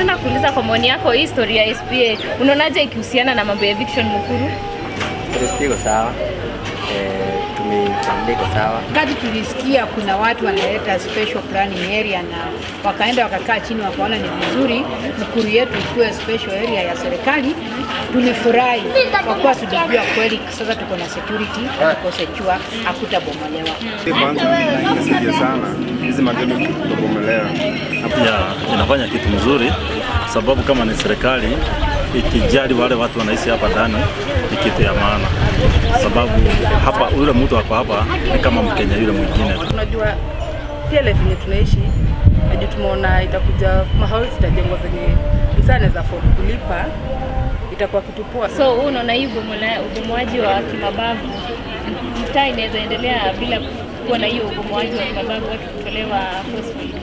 ningependa kuuliza kwa maoni yako, hii story ya SPA unaonaje ikihusiana na mambo ya eviction Mukuru? Serikali iko sawa, eh, tumefuatilia iko sawa. Wakati tulisikia kuna watu wanaleta special planning area na wakaenda wakakaa chini wakaona ni vizuri Mukuru yetu ikuwe special area ya serikali, tulifurahi kwa kuwa tulijua kweli sasa tuko na security, tuko secure, hakutabomolewa. Kwanza inasaidia sana hizi magendo kutobomolewa. ya inafanya kitu mzuri, sababu kama ni serikali ikijali wale watu wanaishi hapa ndani ni kitu ya maana, sababu hapa yule mtu ako hapa ni kama Mkenya yule mwingine. Unajua pia life yenye tunaishi najua tumeona itakuja mahali zitajengwa zenye msee anaweza afford kulipa, itakuwa kitu poa. So wewe unaona hii ubomola- ubomoaji wa kimabavu mtaa inaweza endelea bila kuwa na hiyo ubomoaji wa kimabavu, watu kutolewa forcefully?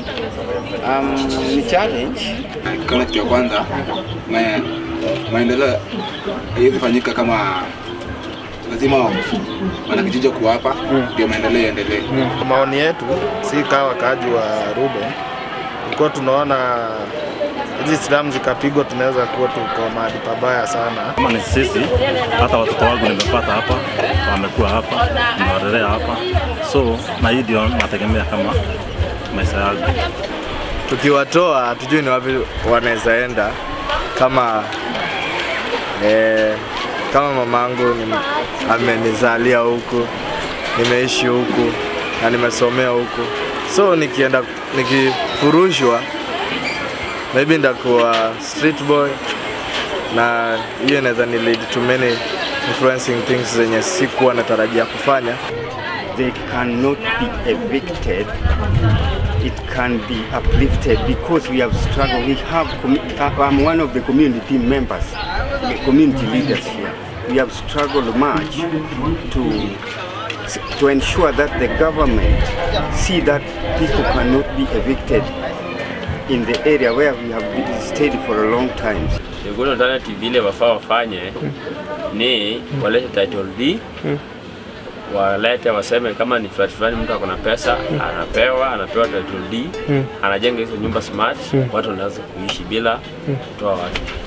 Um, ni challenge Kama kitu ya kwanza ma, maendeleo haiwezi fanyika kama lazima wanakijiji kuwa hapa ndio maendeleo yaendelee. Kwa maoni yetu, si kama wakaaji wa Ruben, tulikuwa tunaona hizi slamu zikapigwa, tunaweza kuwa tuko mahali pabaya sana. Kama ni sisi, hata watoto wangu nimepata hapa, wamekuwa hapa, nimewalelea hapa, so na hii ndio nategemea kama maisha yangu. Tukiwatoa hatujui ni wapi wanaweza enda, kama eh, kama mamangu ni, amenizalia huku, nimeishi huku na nimesomea huku, so nikienda nikifurushwa, maybe ndakuwa street boy, na hiyo inaweza ni lead to many influencing things zenye sikuwa natarajia kufanya. they cannot be evicted. It can be uplifted because we have struggled. We have. commu- uh, I'm one of the community members, the community leaders here. We have struggled much to to ensure that the government see that people cannot be evicted in the area where we have been stayed for a long time. The good alternative ile wafaa wafanye ni walete title D walete waseme kama ni flat fulani mtu akona pesa anapewa anapewa title D anajenga hizo nyumba smart watu wanaweza kuishi bila kutoa watu